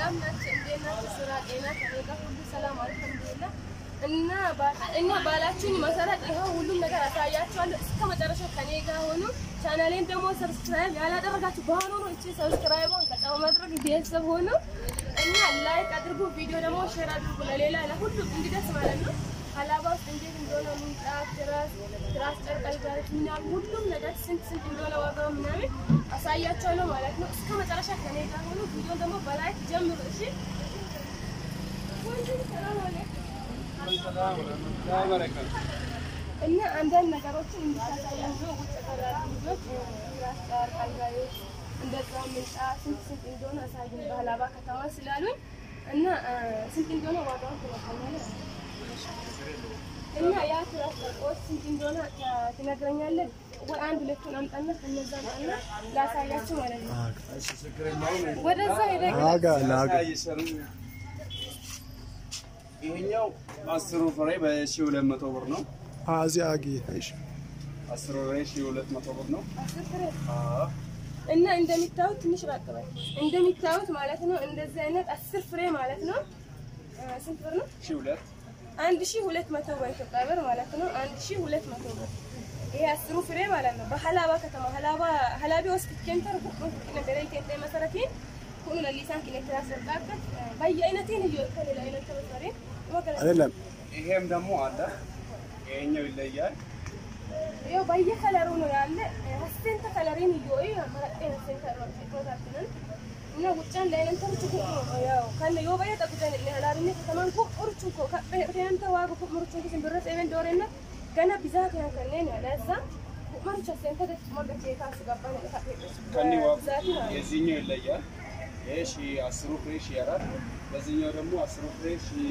ሰላም ናቸው። እንዴት ናቸው? ስራ፣ ጤና ከኔ ጋር ሁሉ ሰላም አልሐምዱሊላህ። እና ባ- እና ባላችሁኝ መሰረት ይኸው ሁሉም ነገር አሳያችኋለሁ። እስከ መጨረሻው ከኔ ጋር ሆኑ። ቻናሌን ደግሞ ሰብስክራይብ ያላደረጋችሁ በአሁኑ ነው እቺ ሰብስክራይቧን ከጫው ማድረግ ቤተሰብ ሆኑ እና ላይክ አድርጉ። ቪዲዮ ደግሞ ሼር አድርጉ ለሌላ ለሁሉም እንዲደርስ ማለት ነው። ሀላባ ውስጥ እንዴት እንደሆነ ምንጣፍ፣ ትራስ፣ ትራስ ጨርቅ፣ አልጋዎች ምናምን ሁሉም ነገር ስንት ስንት እንደሆነ ዋጋው ምናምን አሳያቸዋለሁ ማለት ነው። እስከ መጨረሻ ከኔ ጋር ሆኑ። ቪዲዮ ደግሞ በላይክ ጀምሩ እሺ። ሰላም አለይኩም። እና አንዳንድ ነገሮችን እንድታሳያቸው ውጭ ቀላሉ ልጆች ትራስ ጨርቅ፣ አልጋዎች እንደዛ ምንጣፍ ስንት ስንት እንደሆነ አሳዩኝ በሀላባ ከተማ ስላሉኝ እና አ፣ ስንት እንደሆነ ዋጋውን ትነግረኛለህ እና ያ ትራስ ጨርቆች ስንት እንደሆነ ታ- ትነግረኛለህ ወይ? አንድ ሁለቱን አምጣና ከነዛ አምጣና ላሳያችሁ ማለት ነው። ወደዛ ሄደህ ናጋ ናጋ ይሄኛው አስሩ ፍሬ በሺህ ሁለት መቶ ብር ነው። አዚ አጊ አይሽ አስሩ ፍሬ ሺህ ሁለት መቶ ብር ነው። አስር ፍሬ እና እንደሚታዩት ትንሽ ራቅ በል። እንደሚታዩት ማለት ነው እንደዚህ አይነት አስር ፍሬ ማለት ነው አ፣ ስንት ብር ነው? ሺህ ሁለት አንድ ሺህ ሁለት መቶ በኢትዮጵያ ብር ማለት ነው። አንድ ሺህ ሁለት መቶ ብር ይሄ አስሩ ፍሬ ማለት ነው። በሀላባ ከተማ ሀላባ ሀላቢ ወስጥ ኬንተር ቡቁ ነገር ኬንተ መሰረቴን ሁሉ ለሊሳን ኪኔትራ ሰርቃበት በየአይነቴን እየወጣ ሌላ አይነት ተበሰሬ አይደለም ይሄም ደግሞ አለ። ይሄኛው ይለያል። ያው በየከለሩ ነው ያለ ሀሴንተ ከለሬን እየወይ መረጤ ሀሴንተ ሮታችንን እና ውጫን ለአይነንተር ችኩ ያው ከነ ዮ በየ ጠቁተን ሀላቢነ ከተማን ኮ ቁርቹ ኮ ከበተንተ ዋጉ ኮ ምርቹ ኪስን ብረት ኤቨን ዶሬና ገና ቢዛት ያን ከነን ያለዛ ማርቻ ሴንተ ደስ ሞገቴ ካስ ገባን ከኒ ዋጉ ዛቲ ነው የዚህኛው ይለያል። ይሄ ሺህ አስሩ ፍሬ ሺህ አራት በዚህኛው ደግሞ አስሩ ፍሬ ሺህ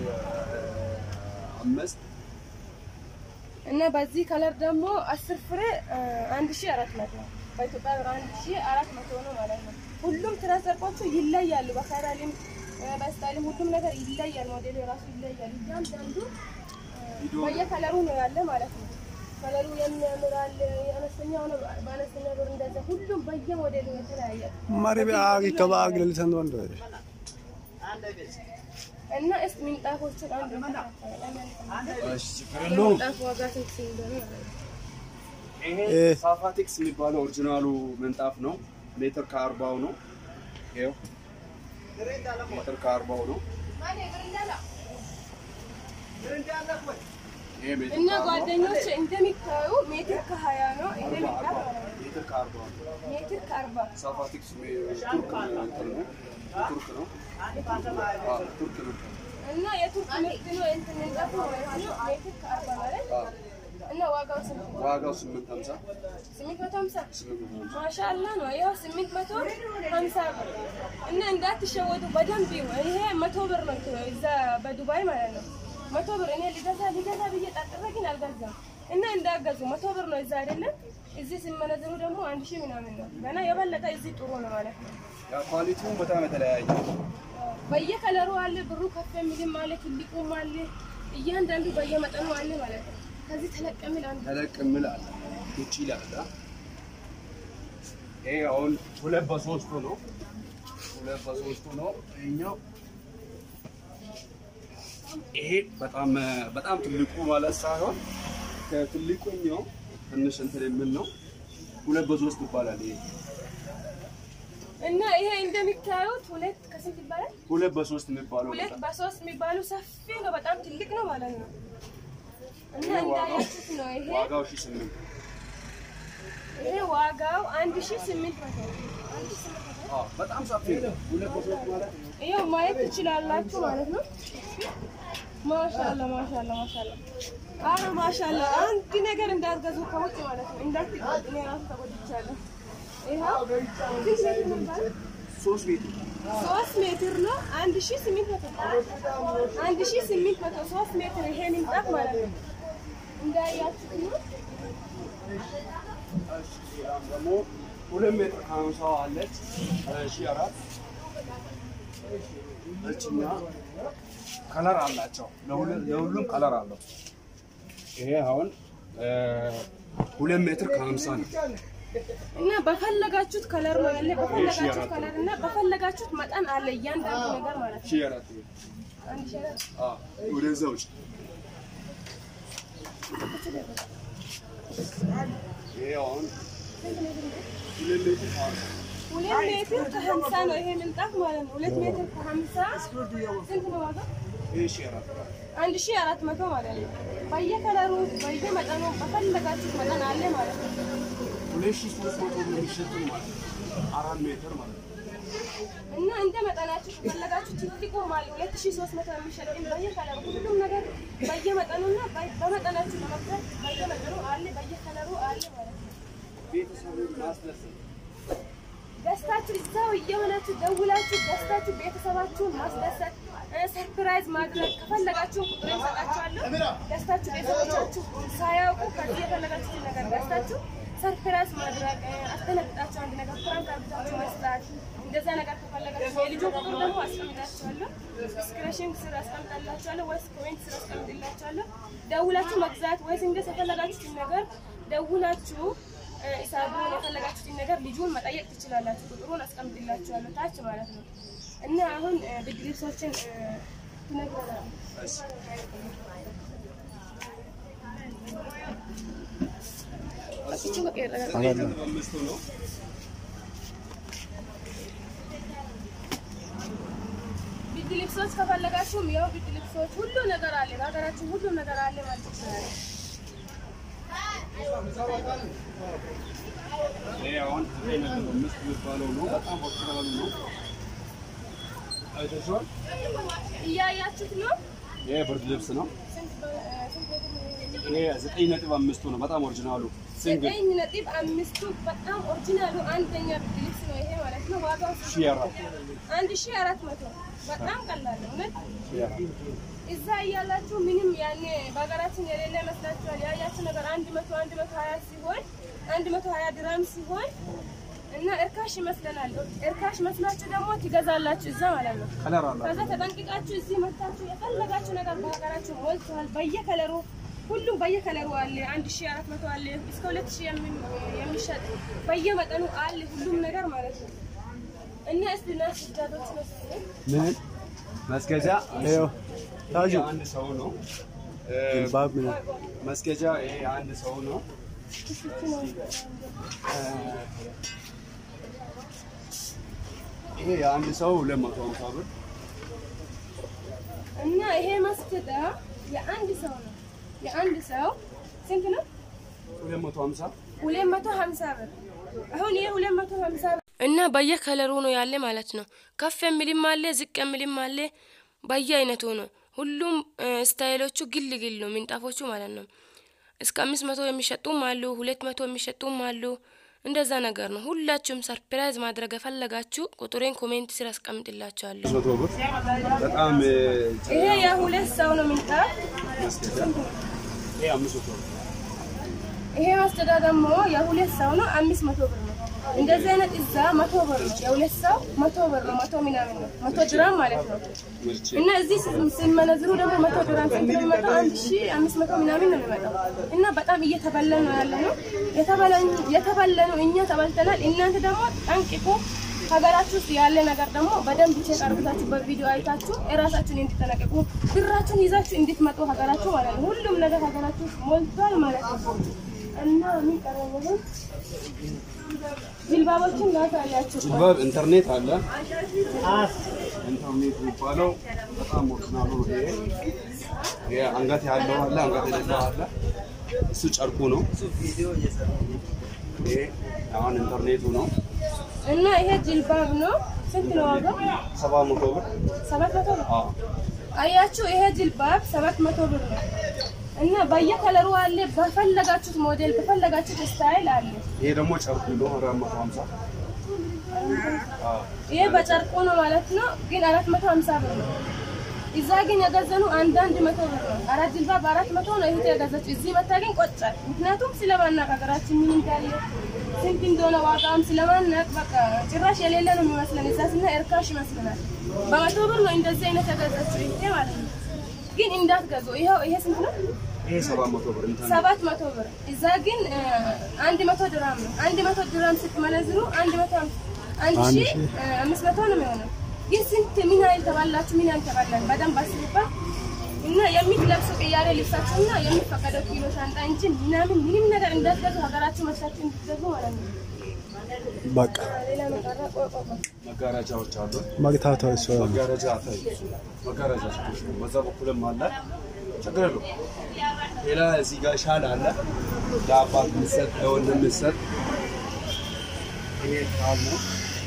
አምስት እና በዚህ ከለር ደግሞ አስር ፍሬ አ፣ አንድ ሺህ አራት መቶ በኢትዮጵያ ብር አንድ ሺህ አራት መቶ ነው ማለት ነው። ሁሉም ትራስ ጨርቆቹ ይለያሉ። በከለርም አ፣ በስታይልም ሁሉም ነገር ይለያል። ሞዴሉ የራሱ ይለያል። እያንዳንዱ አ፣ በየከለሩ ነው ያለ ማለት ነው። ከለሩ የሚያምር አለ፣ የአነስተኛ ሆነ በአነስተኛ ብር እንደዛ ሁሉም በየሞዴሉ የተለያየ ማሪ አጊ ከባ አጊ ለሊሰን ወንዶ እና እስኪ ምንጣፎቹን አንድ እሺ ችግር የለውም። ምንጣፍ ዋጋ ስንት እንደሆነ ማለት ነው። ይሄ እ- ሳፋቴክስ የሚባለው ኦሪጂናሉ ምንጣፍ ነው። ሜትር ከአርባው ነው። ይኸው ሜትር ከአርባው ነው። ይሄ ሜትር እና ከአርባው ጓደኞች እንደሚታዩ ሜትር ከሀያ ነው ይሄ ምንጣፍ ማለት ነው። ሜትር ከአርባው ነው። ሜትር ከአርባ ሳፋቴክስ ቱርክ እንትን ነው። ቱርክ ነው። አዎ ቱርክ ነው። እና የቱርክ ምርት ነው እንትን ምንጣፍ ማለት ነው። ሜትር ከአርባ ማለት አዎ እና ዋጋው ስንት ነው? ዋጋው ስምንት ሀምሳ ስምንት መቶ ሀምሳ ስምንት መቶ ሀምሳ ማሻአላ ነው። ይኸው ስምንት መቶ ሀምሳ ብር እና እንዳትሸወዱ በደንብ ይሁ ይሄ መቶ ብር ነው እዛ በዱባይ ማለት ነው። መቶ ብር እኔ ሊገዛ ሊገዛ ብዬ ጣጥሬ ግን አልገዛም። እና እንዳገዙ መቶ ብር ነው እዛ አይደለም። እዚህ ሲመነዝሩ ደግሞ አንድ ሺህ ምናምን ነው። ገና የበለጠ እዚህ ጥሩ ነው ማለት ነው። ያ ኳሊቲውን በጣም የተለያየ ነው። በየከለሩ አለ። ብሩ ከፍ የሚልም አለ፣ ትልቁም አለ። እያንዳንዱ በየመጠኑ አለ ማለት ነው። ከዚህ ተለቅ የሚል አንዱ ተለቅ የሚል አለ ውጭ ይላል። ይሄ አሁን ሁለት በሶስቱ ነው። ሁለት በሶስቱ ነው። ይሄኛው ይሄ በጣም በጣም ትልቁ ማለት ሳይሆን ከትልቁኛው ትንሽ እንትን የሚል ነው። ሁለት በሶስት ይባላል። ይሄ እና ይሄ እንደሚታዩት ሁለት ከስንት ይባላል? ሁለት በሶስት የሚባለው ሁለት በጣም በሶስት የሚባሉ ሰፊ ነው፣ በጣም ትልቅ ነው ማለት ነው። እና ይሄ ዋጋው እንዳያችሁት ነው። ይሄ ዋጋው ሺህ ስምንት ይሄ ዋጋው አንድ ሺህ ስምንት መቶ ነው። አንድ ሺህ ስምንት መቶ አዎ፣ በጣም ሰፊ ነው። ሁለት በሶስት ማለት ነው። ይኸው ማየት ትችላላችሁ ማለት ነው። ማሻአላ ማሻአላ ማሻአላ አረ ማሻአላ አንድ ነገር እንዳትገዙ ከውጭ ማለት ነው። እንዳትገዙ እኔ ራሱ ተጎድቻለሁ። ይኸው ስንት ሜትር ነው የሚባለው? ሶስት ቤት ሶስት ሜትር ነው። አንድ ሺህ ስምንት መቶ አንድ ሺህ ስምንት መቶ ሶስት ሜትር ይሄ ምንጣፍ ማለት ነው። እንዳያችሁት ነው። ደግሞ ሁለት ሜትር ከሀምሳው አለች ሺህ አራት እችኛ ከለር አላቸው። ለሁለ- ለሁሉም ከለር አለው። ይሄ አሁን እ፣ ሁለት ሜትር ከሀምሳ ነው። እና በፈለጋችሁት ከለር ነው ያለ በፈለጋችሁት ከለር እና በፈለጋችሁት መጠን አለ እያንዳንዱ ነገር ማለት ነው። ሺህ አራት አንድ ሺህ አራት ወደዛ ውጭ ይሄ አሁን ሁለት ሜትር ከሀምሳ ሁለት ሜትር ከሀምሳ ነው ይሄ ምንጣፍ ማለት ነው። ሁለት ሜትር ከሀምሳ ስንት ነው ዋጋ? ይሄ ሺህ አራት አንድ ሺህ አራት መቶ ማለት ነው። በየከለሩ በየመጠኑ በፈለጋችሁት መጠን አለ ማለት ነው። ሁለት ሺህ ሦስት መቶ ብር የሚሸጥም ማለት ነው። አራት ሜትር ማለት ነው። እና እንደ መጠናችሁ ከፈለጋችሁ ትልቁ ማለት ሁለት ሺህ ሶስት መቶ የሚሸጥ በየከለሩ ሁሉም ነገር በየመጠኑና በመጠናችሁ ለመግዛት በየመጠኑ አለ በየከለሩ አለ ማለት ነው። ቤተሰቡን ማስደሰት ገዝታችሁ እዛው እየሆናችሁ ደውላችሁ ገዝታችሁ ቤተሰባችሁን ማስደሰት እ፣ ሰርፕራይዝ ማድረግ ከፈለጋችሁ ቁጥር እሰጣችኋለሁ። ገዝታችሁ ቤተሰቦቻችሁ ሳያውቁ ከዚህ የፈለጋችሁትን ነገር ገዝታችሁ ሰርፕራይዝ ማድረግ እ፣ አስደነግጣችሁ አንድ ነገር ፕራንክ አድርጋችሁ መስራት እንደዛ ነገር ከፈለጋችሁ የልጁ ቁጥር ደግሞ አስቀምጣችኋለሁ። ዲስክሪፕሽን ስር አስቀምጣላችኋለሁ ወይስ ኮሜንት ስር አስቀምጥላችኋለሁ። ደውላችሁ መግዛት ወይስ እንደ የፈለጋችሁትን ነገር ደውላችሁ ሂሳቡን የፈለጋችሁትን ነገር ልጁን መጠየቅ ትችላላችሁ። ቁጥሩን አስቀምጥላችኋለሁ ታች ማለት ነው። እና አሁን እ፣ ብርድ ልብሶችን እ፣ ትነግረናለህ። እሱ በቃ ይረጋጋል። አምስቱ ነው። ብርድ ልብሶች ከፈለጋችሁም ያው ብርድ ልብሶች ሁሉ ነገር አለ። በሀገራችን ሁሉ ነገር አለ ማለት ይችላል። ይሄ አሁን ዘጠኝ ነጥብ አምስት የሚባለው ነው። በጣም ኦሪጂናሉ ነው። አይተሽዋል? እያያችሁት ነው። ይሄ ብርድ ልብስ ነው። ስንት በ- እ፣ ስንት ቤት ነው? ይሄ ዘጠኝ ነጥብ አምስቱ ነው። በጣም ኦሪጂናሉ ሲንግል ዘጠኝ ነጥብ አምስቱ በጣም ኦሪጂናሉ አንደኛ ብርድ ልብስ ነው ይሄ ማለት ነው። ዋጋው ስንት ሺህ አራት አንድ ሺህ አራት መቶ በጣም ቀላል ነው እውነት። ሺህ አራት እዛ እያላችሁ ምንም ያኔ በሀገራችን የሌለ ይመስላችኋል። ያያችሁ ነገር አንድ መቶ አንድ መቶ ሀያ ሲሆን አንድ መቶ ሀያ ድራም ሲሆን እና እርካሽ ይመስለናል። እርካሽ መስላችሁ ደግሞ ትገዛላችሁ እዛ ማለት ነው። ከለር አላት። ከዛ ተጠንቅቃችሁ እዚህ መታችሁ የፈለጋችሁ ነገር በሀገራችሁ ሞልቷል። በየከለሩ ሁሉም በየከለሩ አለ። አንድ ሺህ አራት መቶ አለ እስከ ሁለት ሺህ የሚ- የሚሸጥ በየመጠኑ አለ ሁሉም ነገር ማለት ነው። እና እስቲ ና ስጃቶች ነው ምን መስገጃ ይኸው ታጁ ይሄ አንድ ሰው ነው። እ፣ ጅልባብ ምን መስገጃ ይሄ አንድ ሰው ነው። እ፣ ይሄ የአንድ ሰው ሁለት መቶ ሀምሳ ብር እና ይሄ መስገጃ የአንድ ሰው ነው። የአንድ ሰው ስንት ነው? ሁለት መቶ ሀምሳ ሁለት መቶ ሀምሳ ብር። አሁን ይሄ ሁለት መቶ ሀምሳ ብር እና በየከለሩ ነው ያለ ማለት ነው። ከፍ የሚልም አለ፣ ዝቅ የሚልም አለ። በየአይነቱ ነው። ሁሉም እ፣ ስታይሎቹ ግል ግል ነው ምንጣፎቹ ማለት ነው። እስከ አምስት መቶ የሚሸጡም አሉ፣ ሁለት መቶ የሚሸጡም አሉ። እንደዛ ነገር ነው። ሁላችሁም ሰርፕራይዝ ማድረግ የፈለጋችሁ ቁጥሬን ኮሜንት ስር አስቀምጥላችኋለሁ። መቶ ብር በጣም እ፣ ይሄ የሁለት ሰው ነው ምንጣፍ። መስገጃ ይሄ አምስት መቶ ብር ይሄ መስገጃ ደግሞ የሁለት ሰው ነው፣ አምስት መቶ ብር ነው። እንደዚህ አይነት እዛ መቶ ብር ነው። የሁለት ሰው መቶ ብር ነው። መቶ ምናምን ነው። መቶ ድራም ማለት ነው። ምርቼ እና እዚህ ስ- ሲመነዝሩ ደግሞ መቶ ድራም ስንት ነው የሚመጣው? አንድ ሺ አምስት መቶ ምናምን ነው የሚመጣው። እና በጣም እየተበለን ነው ያለ ነው። የተበለን- የተበለነው እኛ ተበልተናል። እናንተ ደግሞ ጠንቅቁ። ሀገራችሁ ውስጥ ያለ ነገር ደግሞ በደንብ ቼክ አርግታችሁ በቪዲዮ አይታችሁ እራሳችሁን እንድትጠነቀቁ ብራችሁን ይዛችሁ እንድትመጡ ሀገራችሁ ማለት ነው። ሁሉም ነገር ሀገራችሁ ውስጥ ሞልቷል ማለት ነው። እና ምን ቀረበ? ጅልባቦችን ላሳያችሁ። ጅልባብ ኢንተርኔት አለ። ኢንተርኔት የሚባለው በጣም ኦሪጂናሉ ነው። ይሄ ይሄ አንገት ያለው አለ፣ አንገት የሌለው አለ። እሱ ጨርቁ ነው። ይሄ አሁን ኢንተርኔቱ ነው። እና ይሄ ጅልባብ ነው። ስንት ነው ዋጋው? ሰባ መቶ ብር ሰባት መቶ ብር። አዎ። አያችሁ፣ ይሄ ጅልባብ ሰባት መቶ ብር ነው። እና በየከለሩ አለ። በፈለጋችሁት ሞዴል በፈለጋችሁት ስታይል አለ። ይሄ ደግሞ ጨርቁ ነው። አራት መቶ ሀምሳ አዎ። ይሄ በጨርቁ ነው ማለት ነው፣ ግን አራት መቶ ሀምሳ ብር ነው። እዛ ግን የገዘኑ አንዳንድ መቶ ብር ነው። አራት ጅልባብ በአራት መቶ ነው ይሄ የገዛችው። እዚህ መታ ግን ቆጫል። ምክንያቱም ስለማናቅ ሀገራችን ምን እንዳለ ስንት እንደሆነ ዋጋም ስለማናቅ በቃ ጭራሽ የሌለ ነው የሚመስለን። እዛ ስና እርካሽ ይመስለናል። በመቶ ብር ነው እንደዚህ አይነት የገዛችው ይሄ ማለት ነው። ግን እንዳትገዙ። ይኸው ይሄ ስንት ነው? ይሄ ሰባት መቶ ብር እንትን ሰባት መቶ ብር እዛ ግን እ፣ አንድ መቶ ድራም ነው። አንድ መቶ ድራም ስትመነዝሩ አንድ መቶ አምስት- አንድ አንድ ሺህ ሺህ እ፣ አምስት መቶ ነው የሚሆነው። ግን ስንት ምን ያህል ተባላችሁ ምን ያህል ተባላን በደንብ አስቡበት እና የሚለብሱ ቅያሬ ልብሳችሁና የሚፈቀደው ኪሎ ሻንጣ እንጂ ምናምን ምንም ነገር እንዳትገዙ ሀገራችሁ መስራችሁ እንድትገዙ ማለት ነው። በቃ ሌላ መቀረ ቆይ ቆይ ቆይ መጋረጃዎች አሉ። መግታታው እሱ መጋረጃ አታይ መጋረጃ ችግር የለውም። በዛ በኩልም አለ ችግር የለውም። ሌላ እዚህ ጋር ሻል አለ ለአባት ምሰጥ ለወንድም ምሰጥ ይሄ ሻል ነው።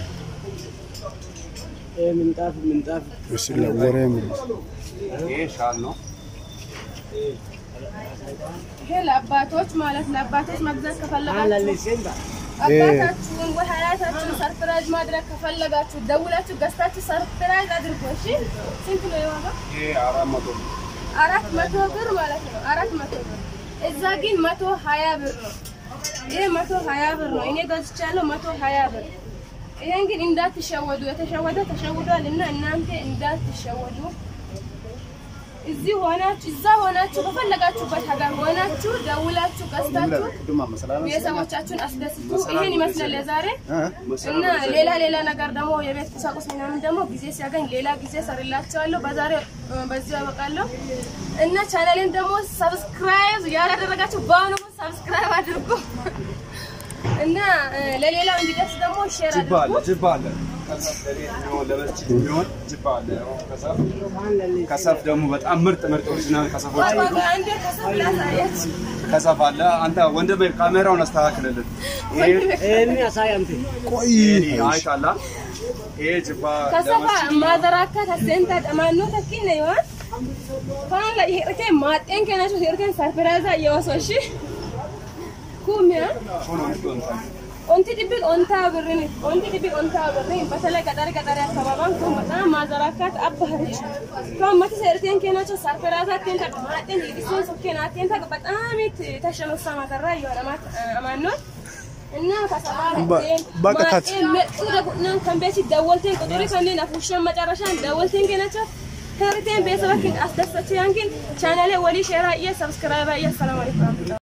ምንጣፍ ምንጣፍ እሱ ለወሬ የሚል ይሄ ሻል ነው። ይሄ ለአባቶች ማለት ለአባቶች መግዛት ከፈለጋችሁ አላለሴንታ አባታችሁን ወይ ሀያታችሁን ሰርፕራይዝ ማድረግ ከፈለጋችሁ ደውላችሁ ገዝታችሁ ሰርፕራይዝ አድርጎ። እሺ ስንት ነው የዋጋ? ይሄ አራት መቶ ነው። አራት መቶ ብር ማለት ነው። አራት መቶ ብር እዛ ግን መቶ ሀያ ብር ነው። ይሄ መቶ ሀያ ብር ነው። እኔ ገዝቻለሁ መቶ ሀያ ብር። ይሄን ግን እንዳትሸወዱ፣ የተሸወደ ተሸውዷል እና እናንተ እንዳትሸወዱ። እዚህ ሆናችሁ እዛ ሆናችሁ በፈለጋችሁበት ሀገር ሆናችሁ ደውላችሁ ገዝታችሁ ቤተሰቦቻችሁን አስደስቱ። ይሄን ይመስላል ለዛሬ እና ሌላ ሌላ ነገር ደግሞ የቤት ቁሳቁስ ምናምን ደግሞ ጊዜ ሲያገኝ ሌላ ጊዜ ሰርላቸዋለሁ። በዛሬ በዚህ ያበቃለሁ እና ቻናሌን ደግሞ ሰብስክራይብ ያላደረጋችሁ በአሁኑ ሰብስክራይብ አድርጉ እና እ፣ ለሌላው እንዲደርስ ደግሞ ሼር ጅባ አለ አድርጉ። ጅባ አለ። ከሰፍ ለቤት የሚሆን ለመስጂድ የሚሆን ጅባ አለ። ከሰፍ ከሰፍ ደግሞ በጣም ምርጥ ምርጥ ኦሪጂናል ከሰፎች አሉ። ቆይ፣ ቆይ፣ አንዴ ከሰብ ላሳያችሁ። ከሰፍ አለ። አንተ ወንድሜ ካሜራውን አስተካክልልን። ይሄ ኤኒ አሳያምቴ ቆይ ይሄ አይታላ ይሄ ጅባ kasafa ለመስጂድ maazarakka tasseenta dhamaannoo takkiin waan faan la hirkee maaxxeen kennachu hirkeen sarpiraaza yoososhi kumiya ሆኖ ይሆን onti dhibbi ontaa birrini onti dhibbi ontaa birrini batala gaxari gaxari akkabaabaan kun bataam maazarakkaat abba harichu kan mati seerteen kennachu sarpiraaza atteen takka maaxxeen hiidhiseen sokkeen atteen takka baxaamiit tashanussa matarraa yoo dhamaat amaannoon እና በ- በቃ ካት ከሰባን ከንቤሲ ደወልቴን ቁጥሪ ከኔን አፉሸን መጨረሻን ደወልቴን ገነቻ ከርቴን ቤተሰበኪን አስደሰች ያንኪን ቻናሌ ወሊ ሼራ እየ ሰብስክራይባ እየ ሰላም አለይኩም